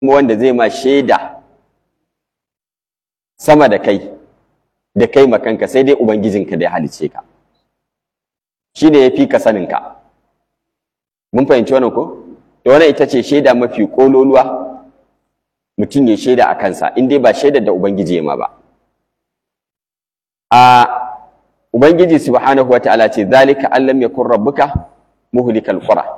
wanda zai ma shaida sama da kai da kai makanka sai dai ubangijinka da ya halice ka shi ne ya fi ka saninka mun fahimci wannan ko da wannan ita ce shaida mafi kololuwa mutum ya shaida a kansa in dai ba shaidar da ubangiji ya ma ba a ubangiji subhanahu wataala ce zalika allam yakun rabbuka muhlikal qura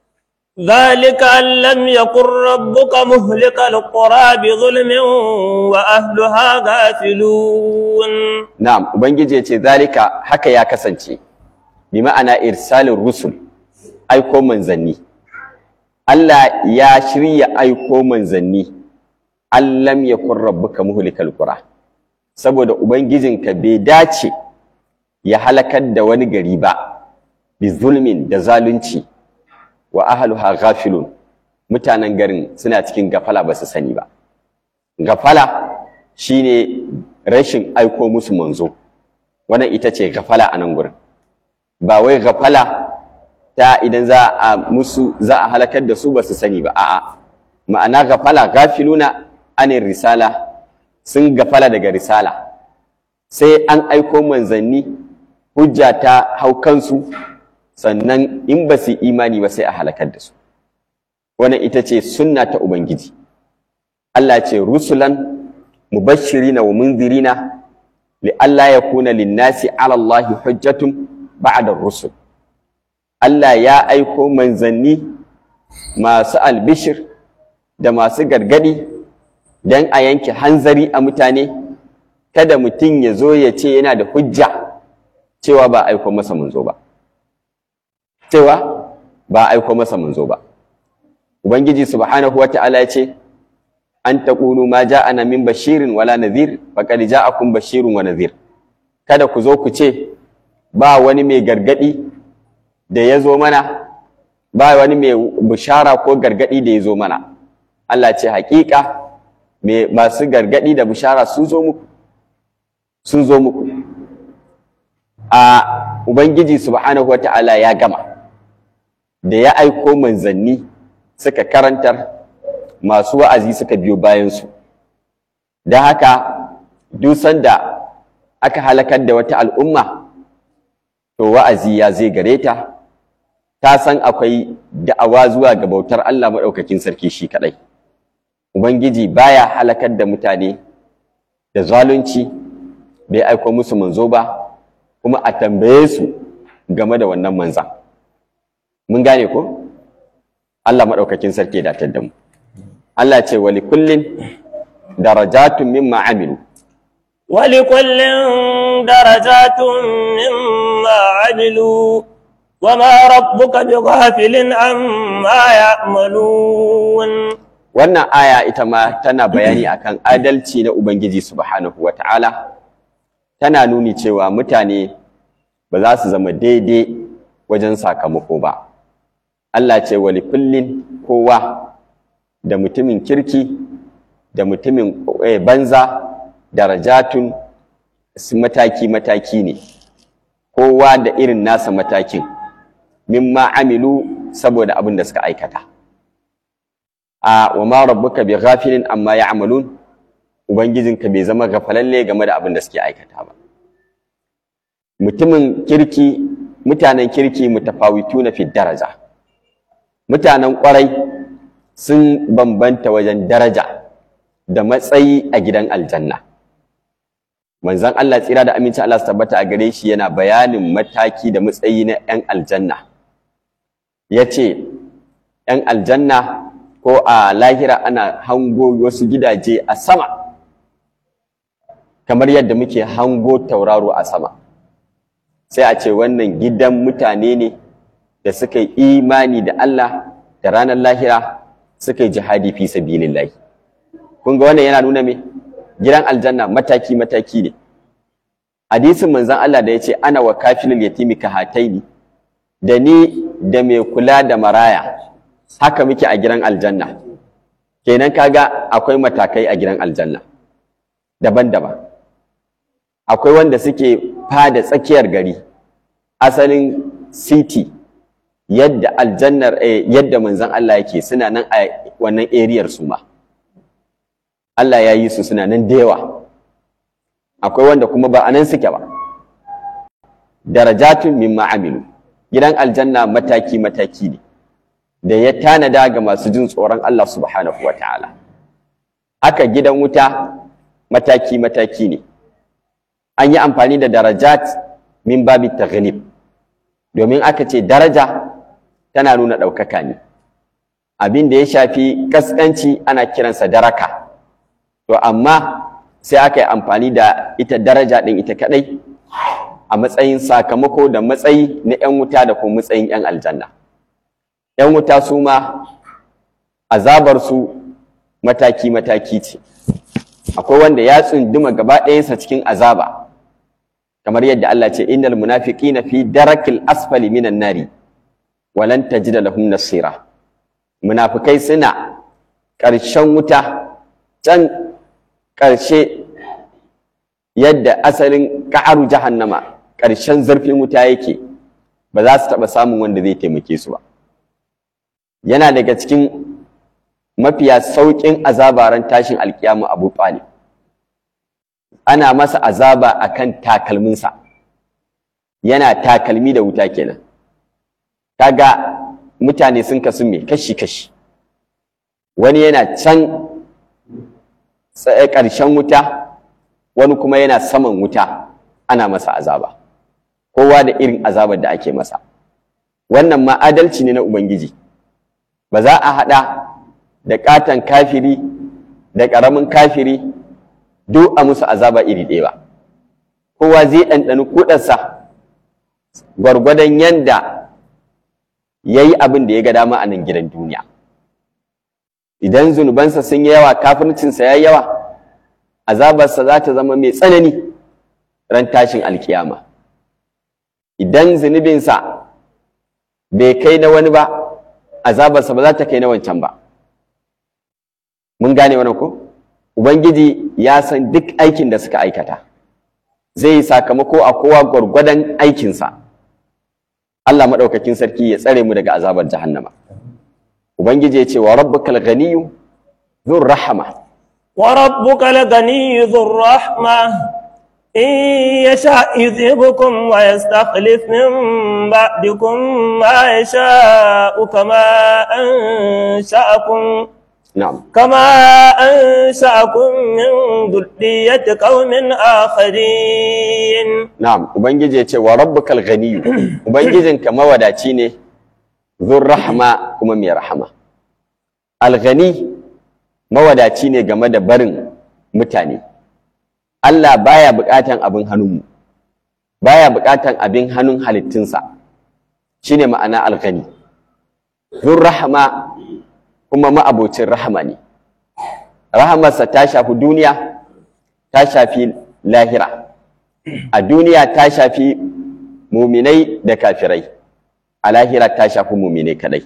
ذلك أن لم يكن ربك مهلك القرى بظلم وأهلها غافلون na'am ubangiji ya ce zalika haka ya kasance bi ma'ana irsalin rusul aiko manzanni Allah ya shirya aiko manzanni allam yakun rabbuka muhlikal qura saboda ubangijinka bai dace ya halakar da wani gari ba bi zulmin da zalunci wa ahluha ghafilun mutanen garin suna cikin gafala ba su sani ba gafala shine rashin aiko musu manzo wannan ita ce gafala a nan gurin ba wai gafala ta idan za a musu za a halakar da su ba su sani ba a'a ma'ana gafala gafiluna anin risala sun gafala daga risala sai an aiko manzanni hujja ta hau kansu sannan in ba su imani ba sai a halakar da su wannan ita ce sunna ta ubangiji Allah ce rusulan mubashirina wa munzirina li alla yakuna linnasi ala Allah hujjatun ba'da rusul Allah ya aiko manzanni masu albishir da masu gargadi dan a yanke hanzari a mutane kada mutum ya zo ya ce yana da hujja cewa ba aiko masa manzo ba cewa ba aiko masa manzo ba ubangiji subhanahu wata'ala ya ce an taqulu ma ja'ana min bashirin wala nadhir faqad ja'akum bashirun wa nadhir kada ku zo ku ce ba wani mai gargadi da ya zo mana ba wani mai bishara ko gargadi da ya zo mana Allah ce haƙiƙa mai masu gargadi da bishara sun zo muku sun zo muku a ubangiji subhanahu wata'ala ya gama da ya aiko manzanni suka karantar masu wa'azi suka biyo bayansu da haka dusan da aka halakar da wata al'umma to wa'azi ya zai gare ta ta san akwai da'awa zuwa ga bautar Allah maɗaukakin sarki shi kaɗai ubangiji baya halakar da mutane da zalunci bai aiko musu manzo ba kuma a tambaye su game da wannan manzan mun gane ko Allah maɗaukakin sarki ya datar da mu Allah ce wali kullin darajatun mimma amilu ولكل درجات مما عملوا وما ربك بغافل عما يعملون wannan aya ita ma tana bayani akan adalci na Ubangiji subhanahu wata'ala tana nuni cewa mutane ba za su zama daidai wajen sakamako ba Allah ce wali kullin kowa da mutumin kirki da mutumin eh, banza darajatun mataki-mataki ne kowa da irin nasa matakin mimma amilu saboda abin da suka aikata a wa ma rabbuka bi ghafilin amma ya'malun ubangijinka bai zama gafalalle game da abin da suke aikata ba mutumin kirki mutanen kirki mutafawituna fi daraja mutanen kwarai sun bambanta wajen daraja da matsayi a gidan aljanna manzon Allah tsira da aminci Allah su tabbata a gare shi yana bayanin mataki da matsayi na 'yan aljanna ya ce 'yan aljanna ko a lahira ana hango wasu gidaje a sama kamar yadda muke hango tauraro a sama sai a ce wannan gidan mutane ne da suka yi imani da Allah da ranar lahira suka yi jihadi fi sabilillahi kun ga wannan yana nuna me gidan aljanna mataki mataki ne hadisin manzon Allah da yace ana wa kafilul yatimi ka hataini da ni da mai kula da maraya haka muke a gidan aljanna kenan kaga akwai matakai a gidan aljanna daban-daban akwai wanda suke fada tsakiyar gari asalin city yadda aljannar eh, yadda manzon Allah yake suna nan a wannan ariyar su ma Allah ya yi su suna nan da yawa akwai wanda kuma ba a nan suke ba darajatun mimma amilu gidan aljanna mataki mataki ne da ya tanada ga masu jin tsoron Allah subhanahu wataala haka gidan wuta mataki mataki ne an yi amfani da darajat min babi taghlib domin aka ce daraja tana nuna ɗaukaka ne abin da ya shafi kaskanci ana kiransa daraka to amma sai aka yi amfani da ita daraja ɗin ita kaɗai a matsayin sakamako da matsayi na 'yan wuta da kuma matsayin 'yan aljanna 'yan wuta su ma azabarsu mataki-mataki ce akwai wanda ya tsunduma gaba ɗayansa cikin azaba kamar yadda Allah ce innal munafiqina fi darakil asfali minan nari walan tajida lahum nasira munafikai suna ƙarshen wuta can ƙarshe yadda asalin ƙa'aru jahannama ƙarshen zurfin wuta yake ba za su taɓa samun wanda zai taimake su ba yana daga cikin mafiya sauƙin azabaran tashin alƙiyamu abu talib ana masa azaba akan takalminsa yana takalmi da wuta kenan kaga mutane sun kasu me kashi-kashi wani yana can ƙarshen wuta wani kuma yana saman wuta ana masa azaba kowa da irin azabar da ake masa wannan ma adalci ne na ubangiji ba za a haɗa da ƙaton kafiri da ƙaramin kafiri duk a musu azaba iri ɗaya ba kowa zai ɗanɗani kuɗarsa gwargwadon yanda ya yi abin da ya ga dama a nan gidan duniya idan zunubansa sun yi yawa kafircinsa ya yi yawa azabarsa za ta zama mai tsanani ran tashin alkiyama idan zunubinsa bai kai na wani ba azabarsa ba za ta kai na wancan ba mun gane wannan ko ubangiji ya san duk aikin da suka aikata zai yi sakamako a kowa gwargwadon aikinsa Allah maɗaukakin sarki ya tsare mu daga azabar jahannama ubangiji ya ce wa rabbukal ganiyyu dhur rahama وربك الغني ذو الرحمة إن يشاء يذهبكم ويستخلف من بعدكم ما يشاء كما أنشأكم na'am كما أنشأكم من ذرية قوم آخرين na'am ubangiji ya ce wa rabbukal ganiyyu ubangijinka mawadaci ne dhur rahma kuma mai rahama al ghani mawadaci ne game da barin mutane Allah baya buƙatan abin hannunmu baya buƙatan abin hannun halittunsa shine ma'ana alghani zur rahama kuma ma'abocin rahama ne rahamarsa ta shafi duniya ta shafi lahira a duniya ta shafi muminai da kafirai a lahira ta shafi muminai kadai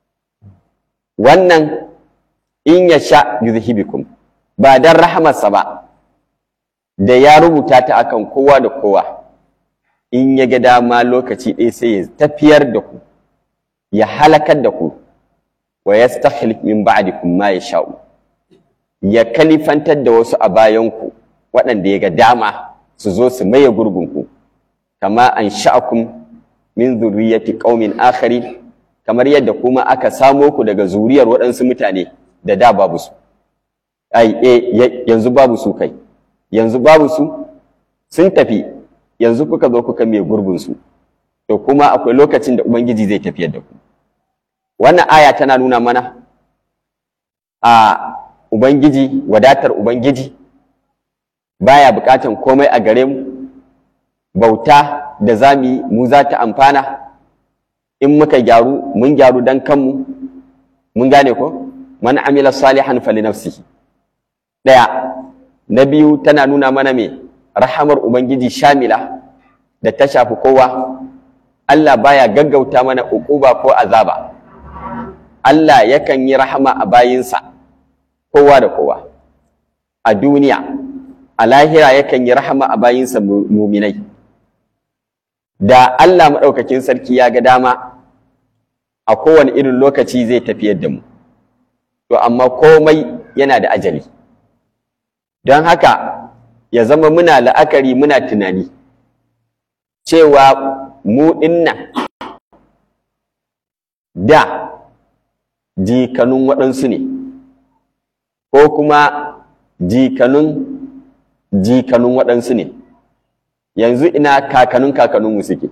wannan in ya sha yuzhibikum ba dan rahamarsa ba da ya rubuta ta akan kowa da kowa in ya ga dama lokaci ɗaya sai ya tafiyar da ku ya halakar da ku wa yastakhlif min ba'dikum ma yasha'u ya kalifantar da wasu a bayanku waɗanda ya ga dama su zo su maye gurgunku kama an sha'akum min zurriyyati qaumin akhari kamar yadda kuma aka samo ku daga zuriyar waɗansu mutane da da babu su ai eh yanzu babu su kai yanzu babu su sun tafi yanzu kuka zo kuka mai gurbin su to kuma akwai lokacin da ubangiji zai tafiyar da ku wannan aya tana nuna mana a ubangiji wadatar ubangiji baya bukatan komai a gare mu bauta da zamu yi mu za ta amfana in muka gyaru mun gyaru dan kanmu mun gane ko man amila salihan fali nafsihi daya na biyu tana nuna mana me rahamar ubangiji shamila da ta shafi kowa Allah baya gaggauta mana uquba ko azaba Allah yakan yi rahama a bayinsa kowa da kowa a duniya a lahira yakan yi rahama a bayinsa muminai da Allah maɗaukakin sarki ya ga dama a kowane irin lokaci zai tafiyar da mu to amma komai yana da ajali don haka ya zama muna la'akari muna tunani cewa mu dinnan da jikanun waɗansu ne ko kuma jikanun jikanun waɗansu ne yanzu ina kakanun kakanunmu suke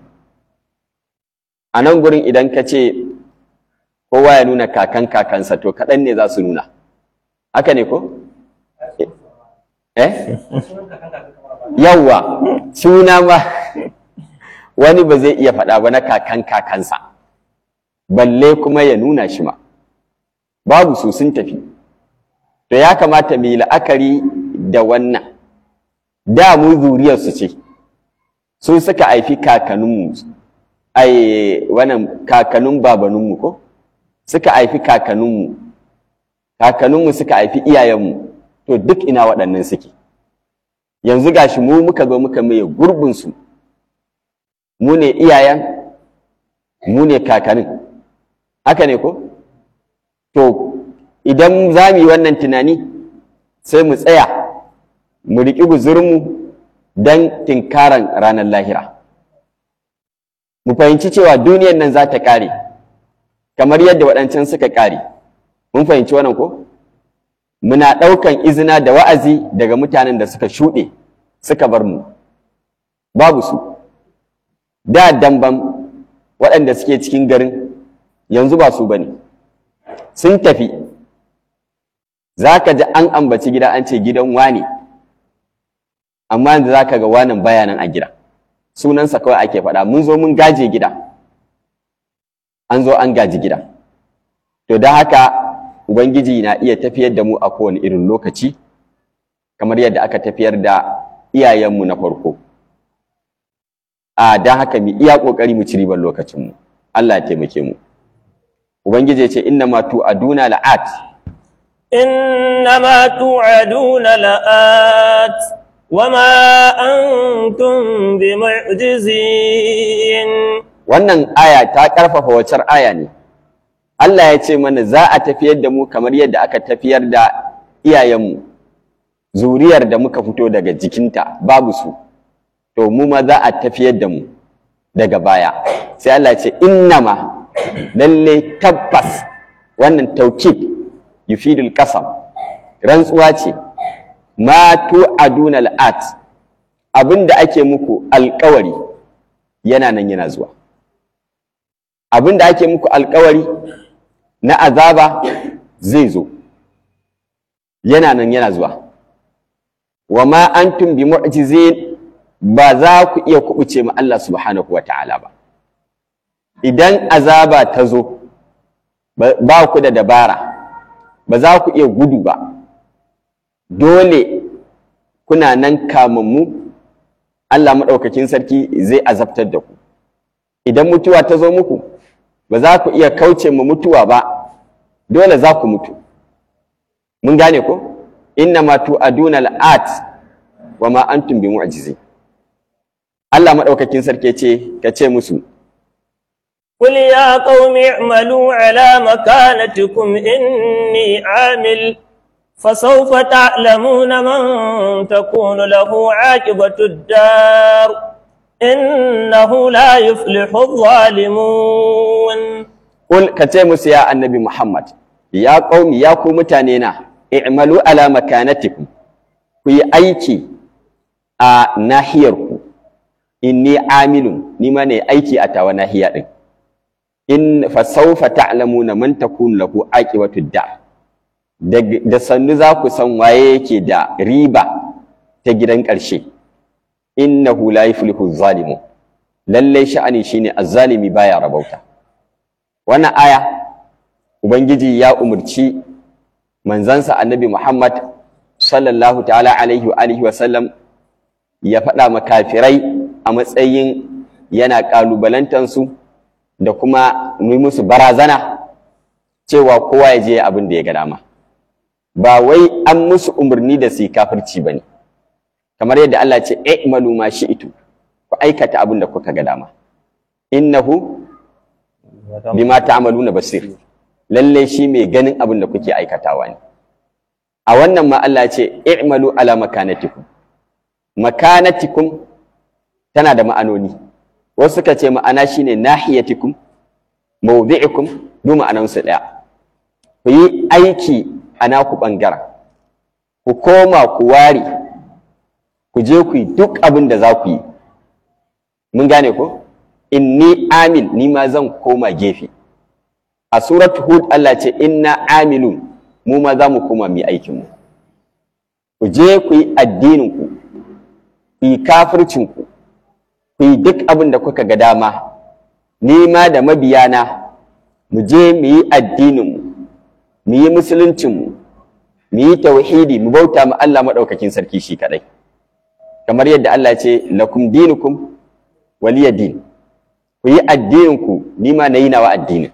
a nan gurin idan ka ce kowa ya nuna kakan kakansa to kaɗan ne za su nuna haka ne ko? eh? yawwa suna ma wani ba zai iya faɗa ba na kakan kakansa balle kuma ya nuna shi ma babu su sun tafi to ya kamata mu yi la'akari da wannan da mu zuriyarsu ce su suka haifi kakanninmu ai wannan kakannin babaninmu ko suka haifi kakanninmu kakanninmu suka haifi iyayenmu to duk ina waɗannan suke yanzu gashi mu muka zo muka maye gurbinsu mu ne iyayen mu ne kakannin haka ne ko to idan za mu yi wannan tunani sai mu tsaya mu riƙi guzurinmu don tinkaran ranar lahira mu fahimci cewa duniyan nan za ta ƙare kamar yadda waɗancan suka ƙare mun fahimci wannan ko muna ɗaukan izina da wa'azi daga mutanen da suka shuɗe suka bar mu babu su da damban waɗanda suke cikin garin yanzu ba su bane sun tafi za ka ji an ambaci gida an ce gidan wane amma yanzu za ka ga wanan bayanan a gida sunansa kawai ake faɗa mun zo mun gaje gida an zo an gaji gida to don haka ubangiji na iya tafiyar da mu a kowane irin lokaci kamar yadda aka tafiyar da iyayenmu na farko a don haka mu iya ƙoƙari mu ci ribar lokacinmu Allah ya taimake mu ubangiji ya ce inna ma tu'aduna la'at إنما توعدون لآت وما أنتم بمعجزين wannan aya ta ƙarfafa wacar aya ne Allah ya ce mana za a tafiyar da mu kamar yadda aka tafiyar da iyayenmu zuriyar da muka fito daga jikinta babu su to mu ma za a tafiyar da mu daga baya sai Allah ya ce innama lalle tabbas wannan taukid yufidul qasam rantsuwa ce ma tu'aduna al'at abinda ake muku alƙawari yana nan yana zuwa abinda ake muku alƙawari na azaba zai zo yana nan yana zuwa wa ma antum bi mu'jizin ba za ku iya kubuce ma Allah subhanahu wa ta'ala ba idan azaba ta zo ba ku da dabara ba za ku iya gudu ba dole kuna nan kamammu Allah maɗaukakin sarki zai azabtar da ku idan mutuwa ta zo muku ba za ku iya kauce ma mutuwa ba dole za ku mutu mun gane ko inna ma tu'aduna al'at wa ma antum bi mu'jizi Allah maɗaukakin sarki ce ka ce musu قل يا قوم اعملوا على مكانتكم إني عامل فسوف تعلمون من تكون له عاقبة الدار إنه لا يفلح الظالمون قل كتيمس يا النبي محمد يا قوم يا قوم تانينا اعملوا على مكانتكم في أيكي a nahiyarku inni amilun ni ma ne aiki a tawa nahiya din in fa sawfa ta'lamuna man takun lahu aqibatu da da sannu za ku san waye yake da riba ta gidan ƙarshe innahu la yuflihu zalimu lalle sha'ani shine azzalimi baya rabauta wannan aya ubangiji ya umurci manzansa annabi Muhammad sallallahu ta'ala alaihi wa alihi wa sallam ya faɗa makafirai a matsayin yana ƙalubalantansu da kuma yi musu barazana cewa kowa ya je abin da ya ga dama ba wai an musu umarni da su yi kafirci ba ne kamar yadda Allah ce i'malu ma shi'tu ku aikata abin da kuka ga dama innahu bima ta'maluna basir lalle shi mai ganin abin da kuke aikatawa ne a wannan ma Allah ce i'malu ala makanatikum makanatikum tana da ma'anoni wasu suka ce ma'ana shine nahiyatikum mawdi'ikum duk ma'anansu ɗaya ku yi aiki a naku ɓangaren ku koma ku ware ku je ku yi duk abin da za ku yi mun gane ko inni amil ni ma zan koma gefe a suratu hud Allah ce inna amilun mu ma za mu koma mu yi aikinmu ku je ku yi addininku ku yi kafircinku ku yi duk abin da kuka ga dama ni ma da mabiyana mu je mu yi addininmu mu yi musuluncinmu mu yi tauhidi mu bauta mu Allah maɗaukakin sarki shi kaɗai kamar yadda Allah ce lakum dinukum waliya din ku yi addininku ni ma na yi nawa addinin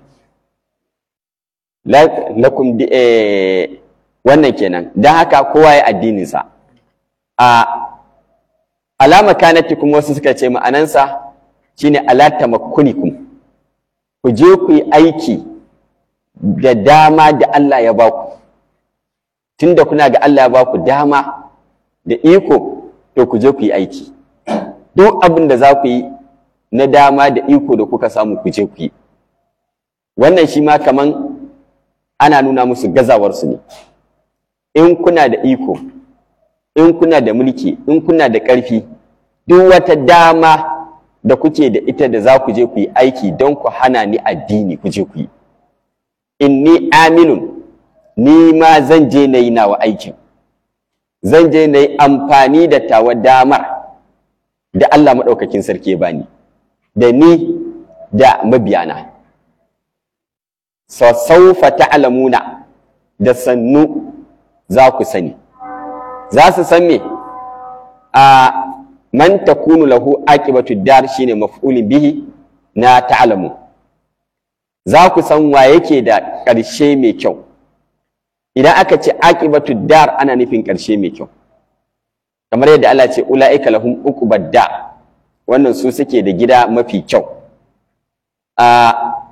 lakum wannan kenan don haka kowa ya addininsa a alama kanatikum wasu suka ce ma'anansa shine ala tamakkunikum ku je ku yi aiki da dama da Allah ya baku tunda kuna ga Allah ya baku dama da iko to ku je ku yi aiki duk abin da za ku yi na dama da iko da kuka samu ku je ku yi wannan shi ma kaman ana nuna musu gazawarsu ne in kuna da iko in kuna da mulki in kuna da ƙarfi duk wata dama da kuke da ita da za ku je ku yi aiki don ku hana ni addini ku je ku yi inni aminun ni ma zan je na yi nawa aikin zan je na yi amfani da tawa damar da Allah maɗaukakin sarki ya bani da ni da mabiyana sassaufa ta'lamuna da sannu za ku sani za su san me a man takunu lahu aqibatu dar shine maf'ulin bihi na ta'lamu za ku san wa yake da ƙarshe mai kyau idan aka ce aqibatu dar ana nufin ƙarshe mai kyau kamar yadda Allah ce ula'ika lahum uqubad da wannan su suke da gida mafi kyau a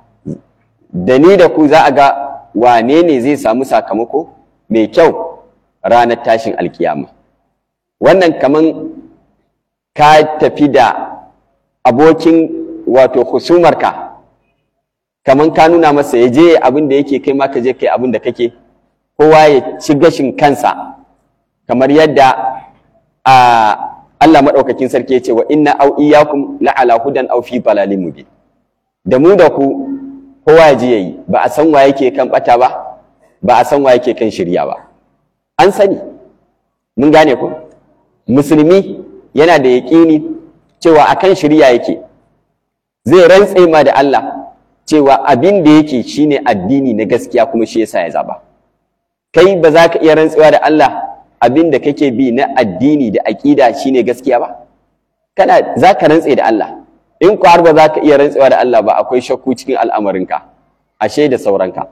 da ni da ku za a ga wane ne zai samu sakamako mai kyau ranar tashin alkiyama wannan kaman ka tafi da abokin wato husumarka kaman ka nuna masa ya je abin da yake kai ma ka je kai abin da kake kowa ya ci gashin kansa kamar yadda a Allah maɗaukakin sarki ya ce wa inna au iyyakum la'ala hudan aw fi dalalin mubin da mu da ku kowa ya je yayi ba a san wa yake kan bata ba ba a san wa yake kan shirya ba an sani mun gane ku musulmi yana da yaƙini cewa akan shirya yake zai rantse ma da Allah cewa abin da yake shine addini na gaskiya kuma shi yasa ya zaba kai ba za ka iya rantsewa da Allah abin da kake bi na addini da aƙida shine gaskiya ba kana za ka rantse da Allah in ku har ba za ka iya rantsewa da Allah ba akwai shakku cikin al'amarinka ashe da sauranka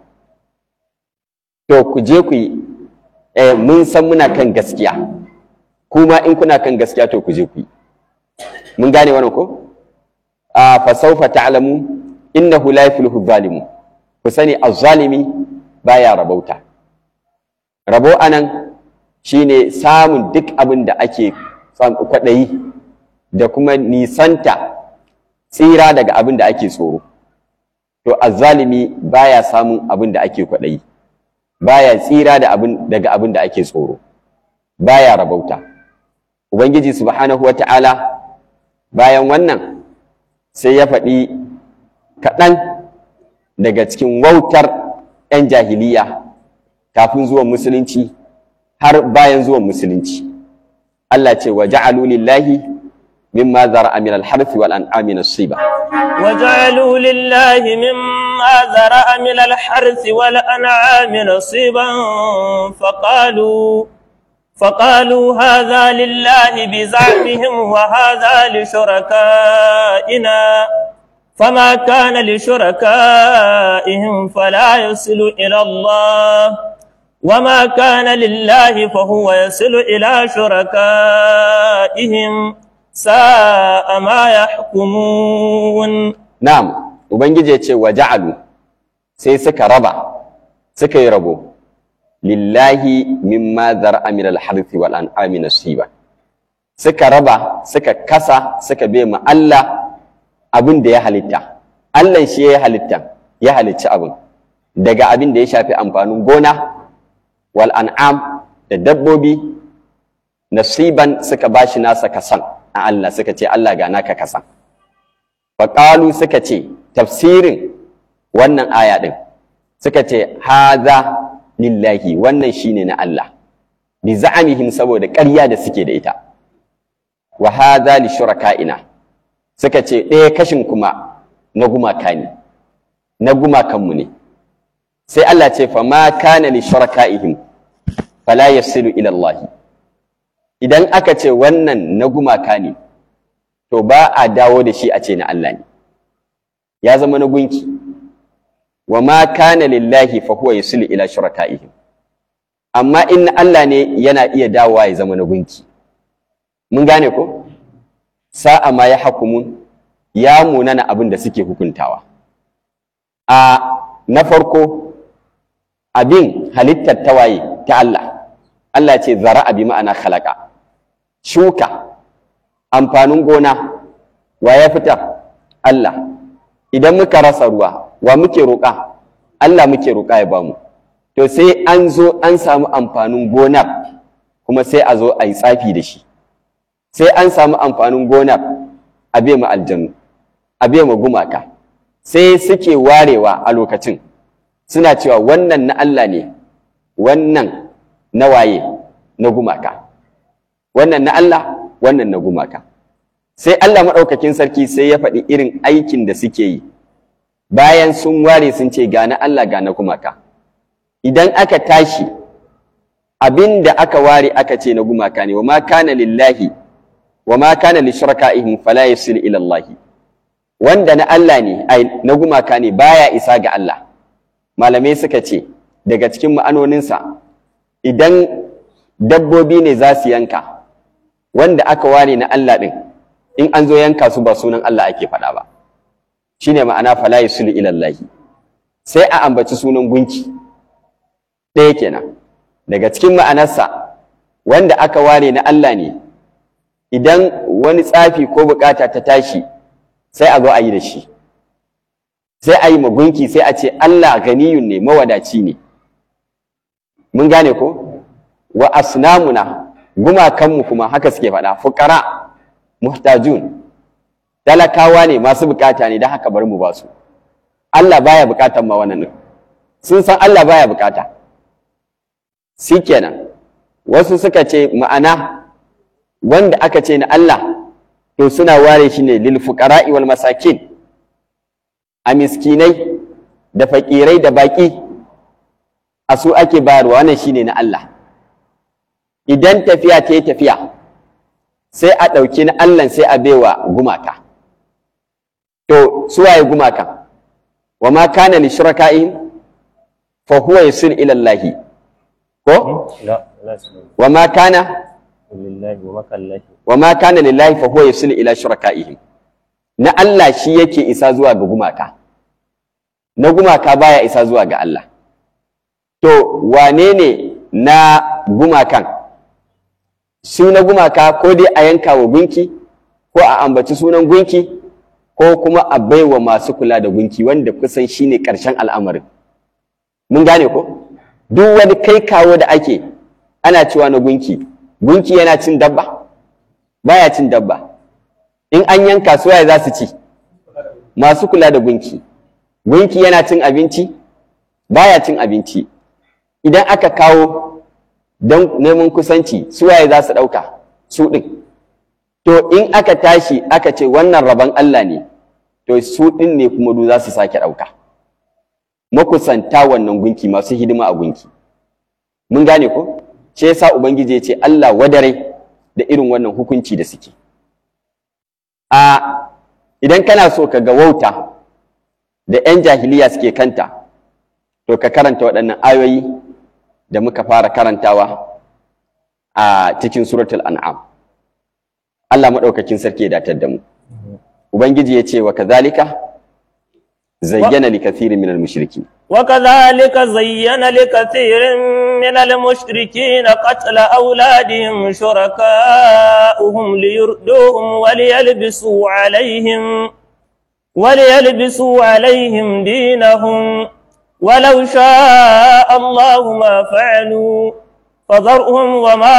to ku je ku yi eh, mun san muna kan gaskiya kuma in kuna kan gaskiya to ku je ku yi mun gane wannan ko a fa sawfa ta'lamu innahu la yuflihu zalimu ku sani az-zalimi baya rabauta rabo anan shine samun duk abin da ake kwaɗayi da kuma nisanta tsira daga abin da ake tsoro to azzalimi baya samun abin da ake kwaɗayi baya tsira da abin daga abin da ake tsoro baya rabauta ubangiji subhanahu wata'ala bayan wannan sai ya faɗi kaɗan daga cikin wautar 'yan jahiliya kafin zuwan musulunci har bayan zuwan musulunci Allah ce wa ja'alu lillahi mimma zara'a min al-harthi wal an'ami nasiba وجعلوا لله مما ذرأ من الحرث والأنعام نصيبا فقالوا فقالوا هذا لله بزعمهم وهذا لشركائنا فما كان لشركائهم فلا يصل إلى الله وما كان لله فهو يصل إلى شركائهم ساء ما يحكمون na'am ubangiji ya ce wa ja'alu sai suka raba suka yi rabo lillahi mimma zar'a min al-harthi wal an'ami nasiba suka raba suka kasa suka bai ma Allah abin da ya halitta Allah shi ya halitta ya halicci abin daga abin da ya shafi amfanin gona wal an'am da dabbobi nasiban suka bashi nasa kasan a Allah suka ce Allah ga naka kasan faƙalu suka ce tafsirin wannan aya ɗin suka ce haza lillahi wannan shine na Allah bi za'amihim saboda ƙarya da suke da ita wa haza li shuraka'ina suka ce ɗaya kashin kuma na gumaka ne na gumakanmu ne sai Allah ce fa ma kana li shuraka'ihim fala yasilu ila Allah idan aka ce wannan na gumaka ne to ba a dawo da shi a ce na Allah ne ya zama na gunki wa ma kana lillahi fa huwa yusli ila shuraka'ihim amma in Allah ne yana iya dawowa ya zama na gunki mun gane ko sa'a ma ya hakumun ya munana abin da suke hukuntawa a na farko abin halittar tawaye ta Allah Allah ce zara'a bi ma'ana khalaqa shuka amfanin gona wa ya fitar Allah idan muka rasa ruwa wa muke roƙa Allah muke roƙa ya bamu to sai an zo an samu amfanin gonar kuma sai a zo a yi tsafi da shi sai an samu amfanin gonar a bai mu aljanu a bai mu gumaka sai suke warewa a lokacin suna cewa wannan na Allah ne wannan na waye na gumaka wannan na Allah wannan na gumaka sai Allah maɗaukakin sarki sai ya faɗi irin aikin da suke yi bayan sun ware sun ce ga na Allah ga na gumaka idan aka tashi abin da aka ware aka ce na gumaka ne wa ma kana lillahi wa ma kana li shuraka'ihim fala yasil ila Allah wanda na Allah ne ai na gumaka ne baya isa ga Allah malamai suka ce daga cikin ma'anoninsa idan dabbobi ne za su yanka wanda aka ware na Allah ɗin in an zo yanka su ba sunan Allah ake faɗa ba shine ma'ana fala yusulu ila Allah sai a ambaci sunan gunki ɗaya kenan daga cikin ma'anarsa wanda aka ware na Allah ne idan wani tsafi ko bukata ta tashi sai a zo a yi da shi sai a yi ma gunki sai a ce Allah ganiyun ne mawadaci ne mun gane ko wa asnamuna gumakanmu kuma haka suke faɗa fuqara muhtajun talakawa ne masu bukata ne da haka bari mu ba su Allah baya bukatan ma wannan sun san Allah baya bukata shikenan wasu suka ce ma'ana wanda aka ce na Allah to suna ware shi ne lil fuqara'i wal masakin a miskinai da fakirai da baki a su ake bayarwa wannan shine na Allah idan tafiya ta yi tafiya sai a ɗauki na Allah sai a baiwa gumaka to su waye gumaka wa ma kana li shuraka'ihim fa huwa yusil ila Allah ko لا لا wa ma kana لله ومكان الله wa ma kana lillahi fa huwa yusil ila shuraka'ihim na Allah shi yake isa zuwa ga gumaka na gumaka baya isa zuwa ga Allah to wane ne na gumakan su na gumaka ko dai a yanka wa gunki ko a ambaci sunan gunki ko kuma a baiwa masu kula da gunki wanda kusan shine ƙarshen al'amarin mun gane ko duk wani kai kawo da ake ana cewa na gunki gunki yana cin dabba baya cin dabba in an yanka su waye za su ci masu kula da gunki gunki yana cin abinci baya cin abinci idan aka kawo don neman kusanci su waye za su ɗauka su ɗin to in aka tashi aka ce wannan rabon Allah ne to su ɗin ne kuma du za su sake ɗauka makusanta wannan gunki masu hidima a gunki mun gane ko ce yasa ubangiji ya ce Allah wadare da irin wannan hukunci da suke a idan kana so ka ga wauta da 'yan jahiliya suke kanta to ka karanta waɗannan ayoyi da muka fara karantawa a cikin suratul an'am Allah maɗaukakin sarki ya datar da mu ubangiji ya ce wa kazalika zayyana li kathirin minal mushrikin وكذلك زين لكثير من المشركين قتل أولادهم شركاؤهم ليردوهم وليلبسوا عليهم وليلبسوا عليهم دينهم ولو شاء الله ما فعلوا فذرهم وما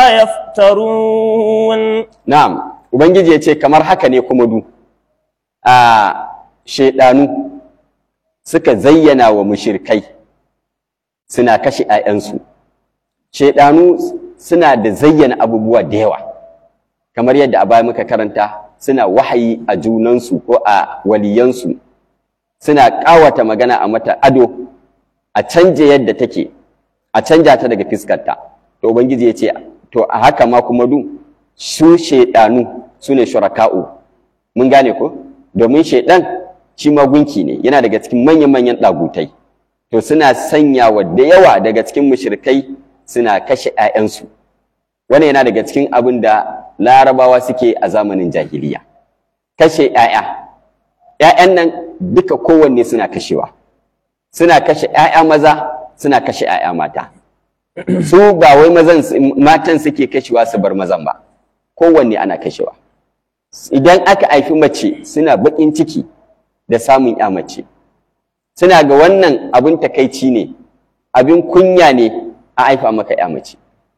يفترون na'am ubangiji ya ce kamar haka ne kuma du a shaidanu suka zayyana wa mushirkai suna kashe 'ya'yansu shaidanu suna da zayyana abubuwa da yawa kamar yadda a baya muka karanta suna wahayi a junansu ko a waliyansu suna ƙawata magana a mata ado a canje yadda take a canja ta daga fiskarta to ubangiji ya ce to a haka ma kuma du su shaidanu su ne shuraka'u mun gane ko domin shaidan shi magunki ne yana daga cikin manyan-manyan ɗagutai to suna sanya wa da yawa daga cikin mushrikai suna kashe 'ya'yansu wannan yana daga cikin abin da larabawa suke a zamanin jahiliya kashe 'ya'ya 'ya'yan nan duka kowanne suna kashewa suna kashe 'ya'ya maza suna kashe 'ya'ya mata su ba wai mazan matan suke kashewa su bar mazan ba kowanne ana kashewa idan aka haifi mace suna baƙin ciki da samun ya mace suna ga wannan abin takaici ne abin kunya ne a haifa maka ya mace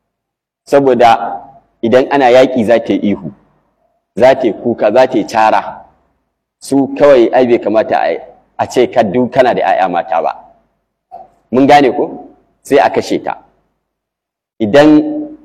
saboda idan ana yaƙi za ta yi ihu za ta yi kuka za ta yi cara su kawai ai bai kamata a ce kaddu kana da 'ya'ya mata ba mun gane ko sai a kashe ta idan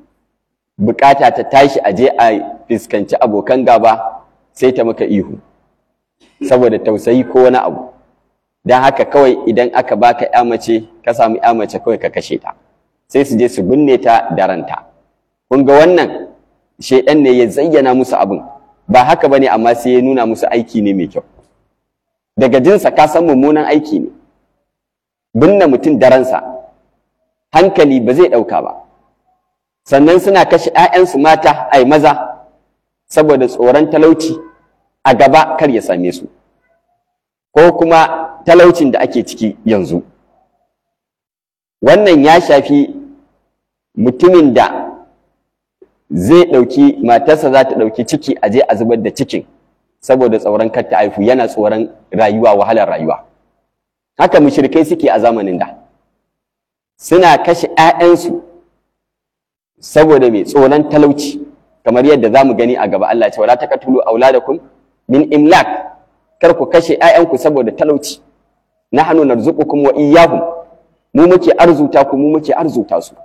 bukata ta tashi a je a fuskanci abokan gaba sai ta maka ihu saboda tausayi ko wani abu don haka kawai idan aka baka ya mace ka samu ya mace kawai ka kashe ta sai su je su binne ta da ranta kun ga wannan shaidan ne ya zayyana musu abin ba haka bane amma sai ya nuna musu aiki ne mai kyau daga jinsa ka san mummunan aiki ne binne mutum da ransa hankali ba zai ɗauka ba sannan suna kashe 'ya'yansu mata ai maza saboda tsoron talauci a gaba kar ya same su ko kuma talaucin da ake ciki yanzu wannan ya shafi mutumin da zai ɗauki matarsa za ta ɗauki ciki a je a zubar da cikin saboda tsoron kar ta haifu yana tsoron rayuwa wahalar rayuwa haka mushrikai suke a zamanin da suna kashe 'ya'yansu saboda mai tsoron talauci kamar yadda za mu gani a gaba Allah ya ce wala taqtulu auladakum min imlak kar ku kashe 'ya'yanku saboda talauci nahnu narzuqukum wa iyyahum mu muke arzuta ku mu muke arzuta su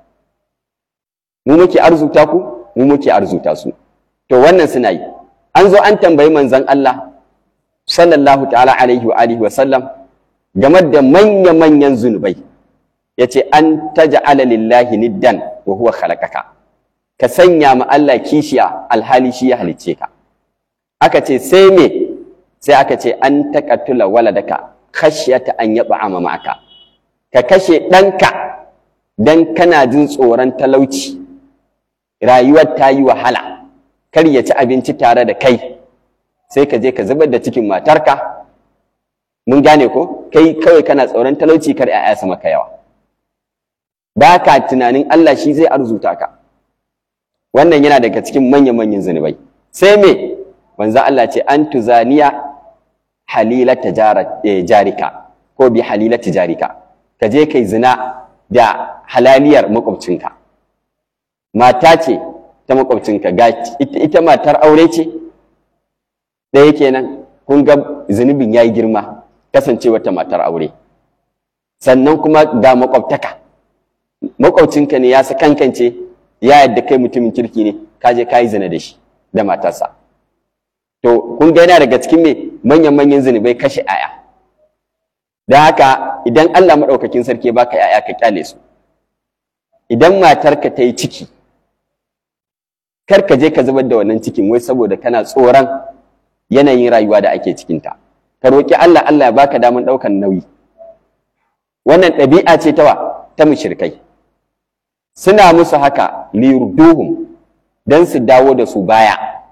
mu muke arzuta ku mu muke arzuta su to wannan suna yi an zo an tambayi manzon Allah sallallahu ta'ala alaihi wa alihi wa sallam game da manya-manyan zunubai yace an taj'ala lillahi niddan wa huwa khalaqaka ka sanya ma Allah kishiya alhali shi ya halicce ka aka ce sai me sai aka ce an taqattula waladaka khashyata an yab'a maka ka kashe ɗanka dan kana jin tsoron talauci rayuwar ta yi wahala kar ya ci abinci tare da kai sai ka je ka zubar da cikin matarka mun gane ko kai kawai kana tsoron talauci kar 'ya'ya su maka yawa ba ka tunanin Allah shi zai arzuta ka wannan yana daga cikin manya-manyan zunubai sai me manzo Allah ce an tuzaniya halilata jarika ko bi halilata jarika ka je kai zina da halaliyar makwabcinka mata ce ta makwabcinka ga ita matar aure ce ɗaya kenan kun ga zunubin yayi girma kasancewa ta matar aure sannan kuma ga makwabtaka makwabcinka ne ya sakankance ya yadda kai mutumin kirki ne ka je ka yi zina da shi da matarsa to kun ga yana daga cikin me manyan manyan zunubai kashe aya da haka idan Allah maɗaukakin sarki baka yaya ka kyale su idan matarka ta yi ciki kar ka je ka zubar da wannan cikin wai saboda kana tsoron yanayin rayuwa da ake cikinta ka roƙi Allah Allah ya baka daman ɗaukan nauyi wannan ɗabi'a ce tawa ta mushrikai suna musu haka liyurduhum dan su dawo da su baya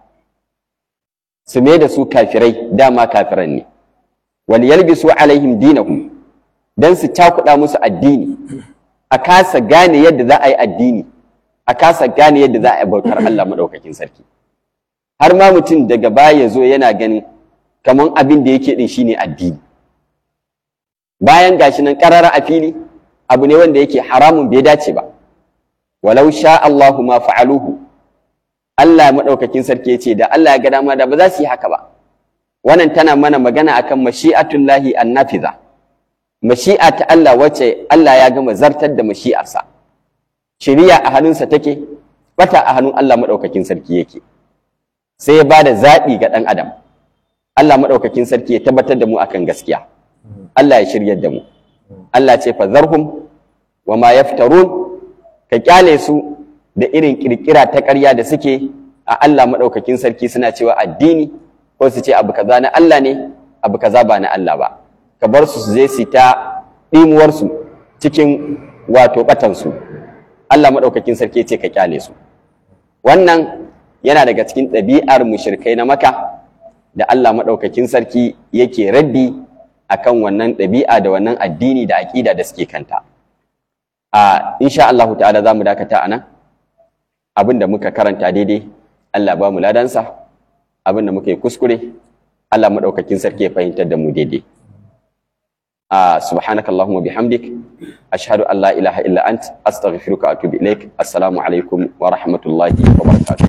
su mai da su kafirai dama kafiran ne wal yalbisu alaihim dinahum don su cakuɗa musu addini a kasa gane yadda za a yi addini a kasa gane yadda za a yi bautar Allah maɗaukakin sarki har ma mutum daga baya ya zo yana ganin kamar abin da yake ɗin shine addini bayan gashi nan ƙarara a fili abu ne wanda yake haramun bai dace ba walau sha Allahu ma fa'aluhu Allah maɗaukakin sarki ya ce da Allah ya ga dama da ba za su yi haka ba wannan tana mana magana akan mashi'atullahi annafiza mashi'a ta Allah wacce Allah ya gama zartar da mashi'arsa shiriya a hannunsa take bata a hannun Allah maɗaukakin sarki yake sai ya bada zaɓi ga ɗan adam Allah maɗaukakin sarki ya tabbatar da mu akan gaskiya Allah ya shiryar da mu Allah ce fa zarhum wa ma yaftarun ka kyale su da irin kirkira ta ƙarya da suke a Allah maɗaukakin sarki suna cewa addini ko su ce abu kaza na Allah ne abu kaza ba na Allah ba ka bar su su je su ta ɗimuwar su cikin wato batan su Allah maɗaukakin sarki ce ka kyale su wannan yana daga cikin ɗabi'ar mushrikai na maka da Allah maɗaukakin sarki yake raddi akan wannan ɗabi'a da wannan addini da aƙida da suke kanta a insha Allah ta'ala za mu dakata a nan abin da muka karanta daidai Allah ba mu ladansa abin da muka yi kuskure Allah maɗaukakin sarki ya fahimtar da mu daidai a subhanaka Allahumma bihamdik ashhadu an la ilaha illa ant astaghfiruka wa atubu ilaik assalamu alaikum wa rahmatullahi wa barakatuh